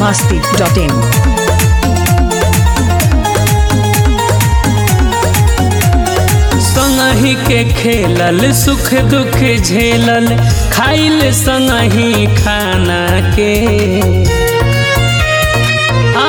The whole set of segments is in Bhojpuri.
masti.in. संगही के खेलल सुख दुख झेलल खाइल संगही खाना के आ,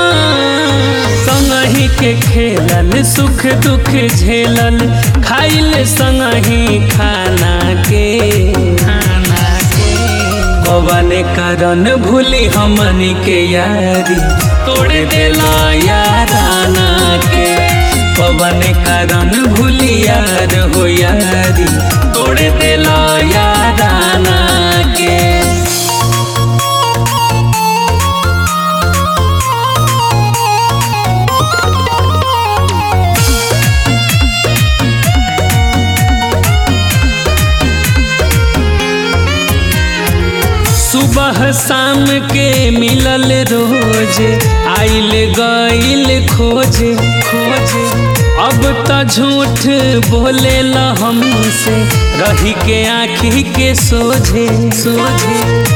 संगही के खेलल सुख दुख झेलल खाइल संगही खाना के खाना के कवन कारण भूली हमनी के यारी तोड़ देला याराना के पवन कारण भूली यार हो यारी तोड़ देला याराना के सुबह शाम के मिलल रोज आइल गइल खोजे खोजे अब त झूठ बोले ल हमसे रही के आँखी के सोझे सोझे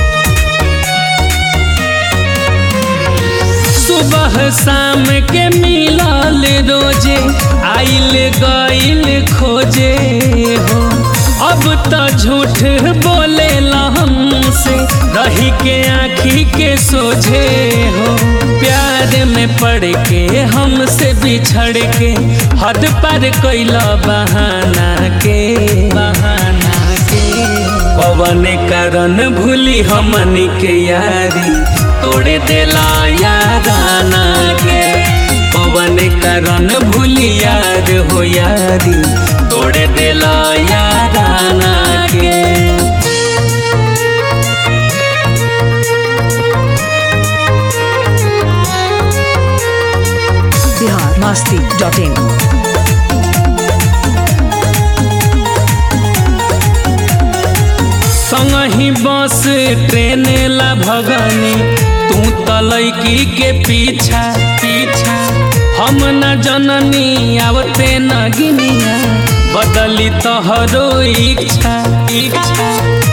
सुबह शाम के मिलल रोजे आइल गइल खोजे हो अब त झूठ बोले ला हमसे रही के आँखी के सोझे हो प्यार में पड़ के हमसे बिछड़ के हद पर कैला बहाना के बहाना के पवन कारण भूली हमनी के यारी तोड़ देला याराना के पवन कारण भूली यार हो यारी तोड़ देला याराना के Bihar masti.in. संगही बस ट्रेन ला भगनी तू तलैकी के पीछा पीछा हम न जननी आवते न गिनिया बदली तोहरो इच्छा इच्छा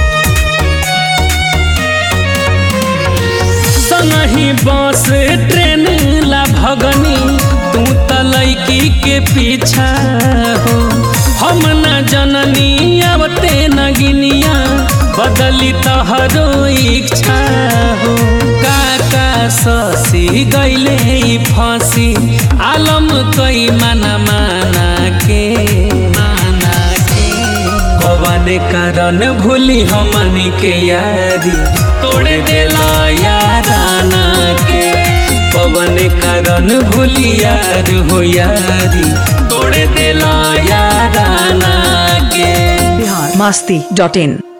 संगही बस ट्रेन ला भगनी तू तलैकी के पीछा हो हम न जननी आवते न गिनिया बदली तोहरो इच्छा हो काका ससी गैले ई फांसी आलम कई माना माना के माना के कवन कारण भूली हमनी के यारी तोड़ देला याराना के पवन कारण भूली यार हो यारी तोड़ देला याराना के Bihar masti.in.